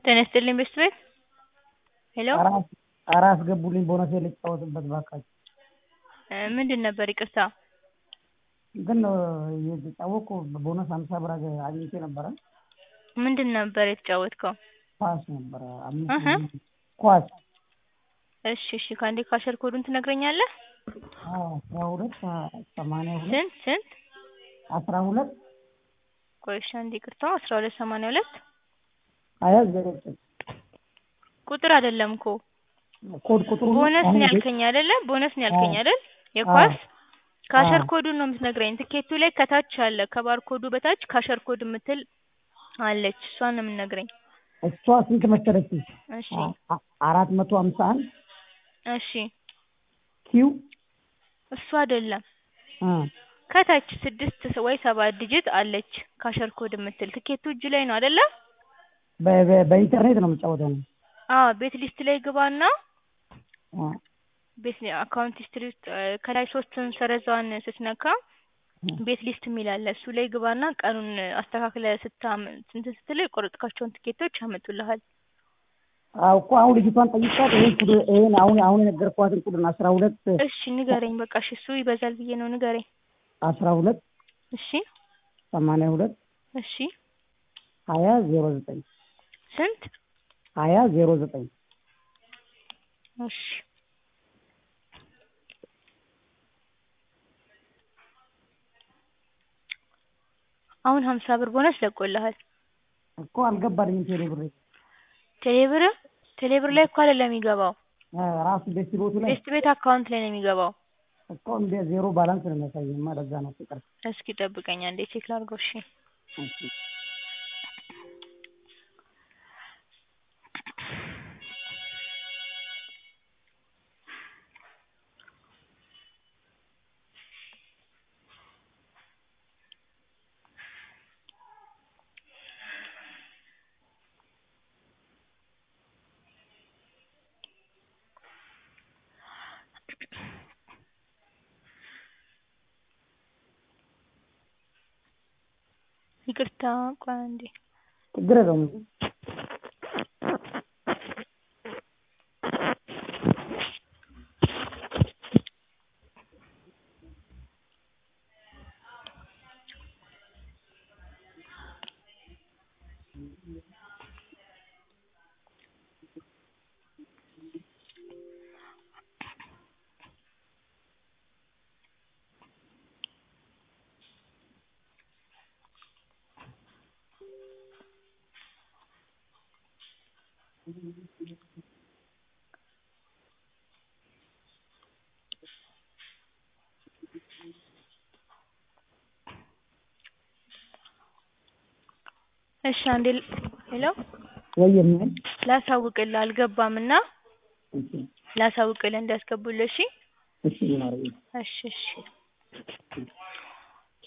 ጤና ይስጥልኝ ቤስት ቤት ሄሎ ኧረ አስገቡልኝ ቦነሴን ልጫወትበት እባካችሁ ምንድን ነበር ይቅርታ እንትን ነው የተጫወትኩ ቦነስ ሀምሳ ብር አግኝቼ ነበረ ምንድን ነበር የተጫወትከው ኳስ ነበረ አምስት እህ ኳስ እሺ እሺ ከአንዴ ካሸር ኮዱን ትነግረኛለህ አዎ አስራ ሁለት ሰማንያ ሁለት ስንት ስንት አስራ ሁለት ቆይ እሺ አንዴ ይቅርታ አስራ ሁለት ሰማንያ ሁለት ሀያ ዜሮ ዘጠኝ ቁጥር አይደለም እኮ ኮድ ቁጥሩ ቦነስ ነው ያልከኝ አይደለ ቦነስ ነው ያልከኝ አይደል የኳስ ካሸር ኮዱን ነው የምትነግረኝ ትኬቱ ላይ ከታች አለ ከባር ኮዱ በታች ካሸር ኮድ የምትል አለች እሷን ነው የምትነግረኝ እሷ ስንት መሰለችኝ እሺ አራት መቶ ሀምሳ አንድ እሺ ኪው እሱ አይደለም እ ከታች ስድስት ወይ ሰባት ዲጂት አለች ካሸር ኮድ የምትል ትኬቱ እጅ ላይ ነው አይደለ በ- በ- በኢንተርኔት ነው የምጫወተው እኔ። አዎ ቤት ሊስት ላይ ግባና አ ቤት አካውንት ሂስትሪ ውስጥ እ ከላይ ሶስቱን ሰረዛዋን ስትነካ ቤት ሊስት የሚል አለ እሱ ላይ ግባና ቀኑን አስተካክለ ስታም እንትን ስትል የቆረጥካቸውን ትኬቶች ያመጡልሃል አዎ እኮ አሁን ልጅቷን ጠይቃት ይሄን ቁጥር ይሄን አሁን አሁን የነገርኳትን ቁጥር አስራ ሁለት እሺ ንገረኝ በቃ እሺ እሱ ይበዛል ብዬ ነው ንገረኝ አስራ ሁለት እሺ ሰማንያ ሁለት እሺ ሀያ ዜሮ ዘጠኝ ስንት ሀያ ዜሮ ዘጠኝ እሺ አሁን ሀምሳ ብር ቦነስ ለቆልሃል እኮ አልገባልኝም ቴሌ ብሬ ቴሌብር ቴሌብር ላይ እኮ አይደለም የሚገባው እ ራሱ ቤት ቦቱ ላይ ቤስት ቤት አካውንት ላይ ነው የሚገባው እኮ እንደ ዜሮ ባላንስ ነው የሚያሳየማ ለዛ ነው ፍቅር እስኪ ጠብቀኝ አንዴ ቼክ ላድርገው እሺ እሺ ይቅርታ ቆይ አንዴ ችግር የለውም እሺ አንዴ ል- ሄሎ ወይ ምን ላሳውቅልህ አልገባም እና እሺ ላሳውቅልህ እንዲያስገቡልህ እሺ እሺ ይማረኝ እሺ እሺ